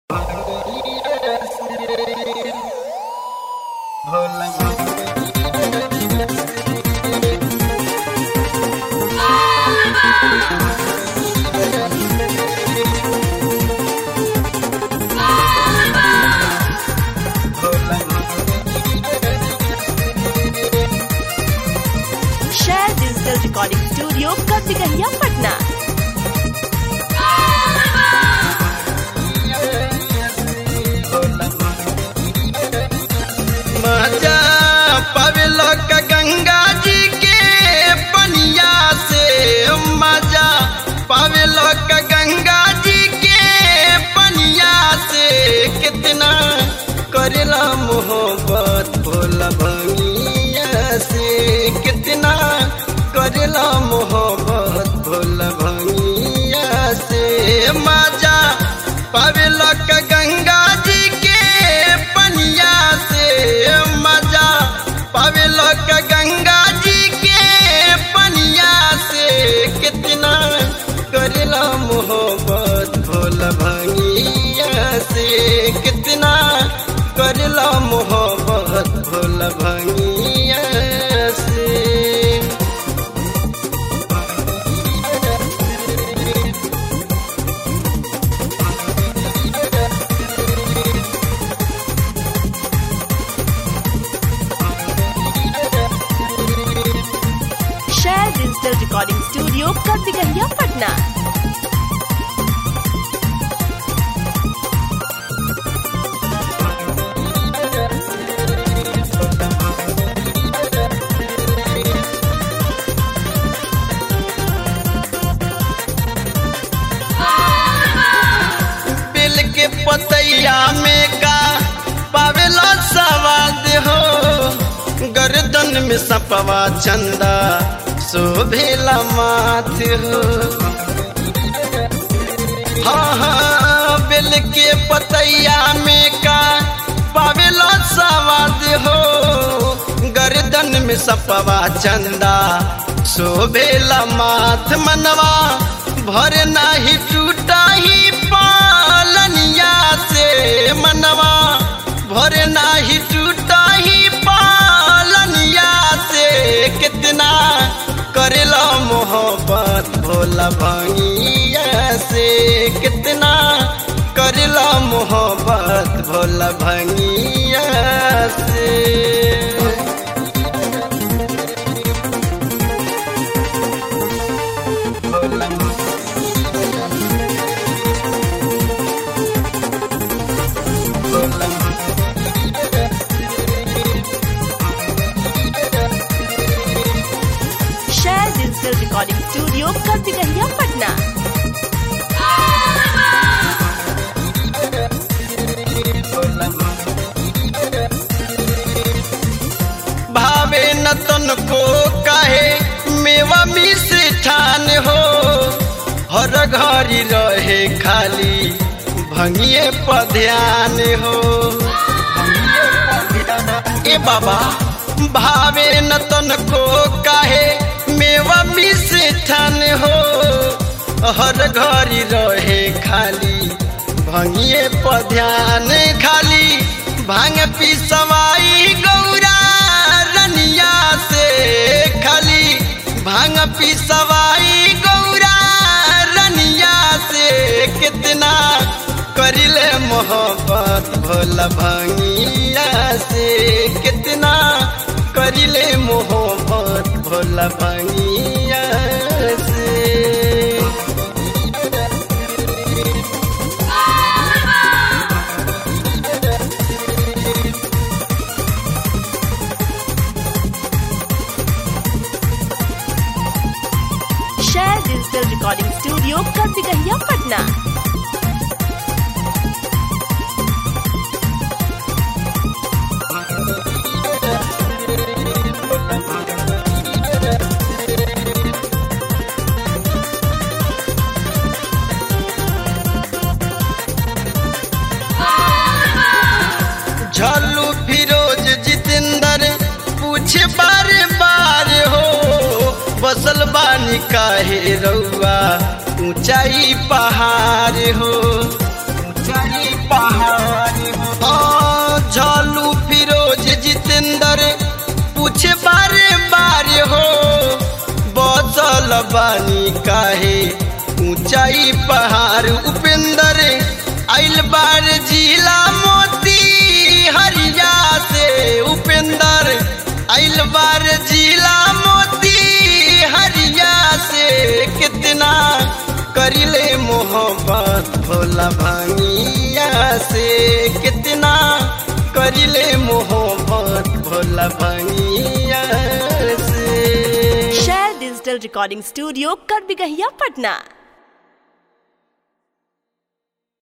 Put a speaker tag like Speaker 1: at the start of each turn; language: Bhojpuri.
Speaker 1: share digital recording studio Kasikahiya Patna
Speaker 2: मजा पवेल का गंगा जी के पनिया से मजा पवेल का गंगा जी के पनिया से कितना करेला मोहब्बत भोला भंगिया से कितना करेला मोहब्बत भोला भंगिया से मजा पवेल का गंगा जी के पनिया से मजा पवेल का गंगा जी के पनिया से कितना करेला मोहब्बत भोला भंगिया से कितना करेला मोहब्बत भोला भंगिया से
Speaker 1: share digital recording studio Kasikahiya Patna
Speaker 2: बिल के पतैया में का पावेला सवाद हो गर्दन में सपवा चंदा शोभेला माथ हो हाँ हाँ बिल के पतैया में का पावेला सवाद हो गर्दन में सपवा चंदा शोभेला माथ मनवा भर नाही टूटा ही पालनिया से मनवा भर नाही टूटा ही पालनिया से कितना करेला मोहब्बत भोला भंगिया से कितना करेला मोहब्बत भोला भंगिया से
Speaker 1: share digital recording studio Kasikahiya Patna
Speaker 2: भावे न तन को कहे मेवा मिस ठान हो हर घड़ी रहे खाली भंगिए पर ध्यान हो ए बाबा भावे न तन को कहे मेवा मिस ठान हो हर घड़ी रहे खाली भंगिए पर ध्यान खाली भांग पिसवाई गौरा रनिया से खाली भांग पिसवाई गौरा रनिया से कितना करिले मोहब्बत भोला भंगिया से कितना करिले मोहब्बत भोला भंगिया से
Speaker 1: share digital recording studio Kasikahiya Patna
Speaker 2: Jhallu Firoz Jitendra पूछे बार बार हो बसल बानी काहे रउआ ऊंचाई पहाड़ हो ऊंचाई पहाड़ बानी काहे ऊंचाई पहाड़ उपेंद्र आइल बार जिला मोती हरिया से उपेंद्र आइल बार जिला मोती हरिया से कितना करिले मोहब्बत भोला भांगिया से कितना करिले मोहब्बत भोला भांगिया से
Speaker 1: शेयर डिजिटल रिकॉर्डिंग स्टूडियो कर भी गहिया पटना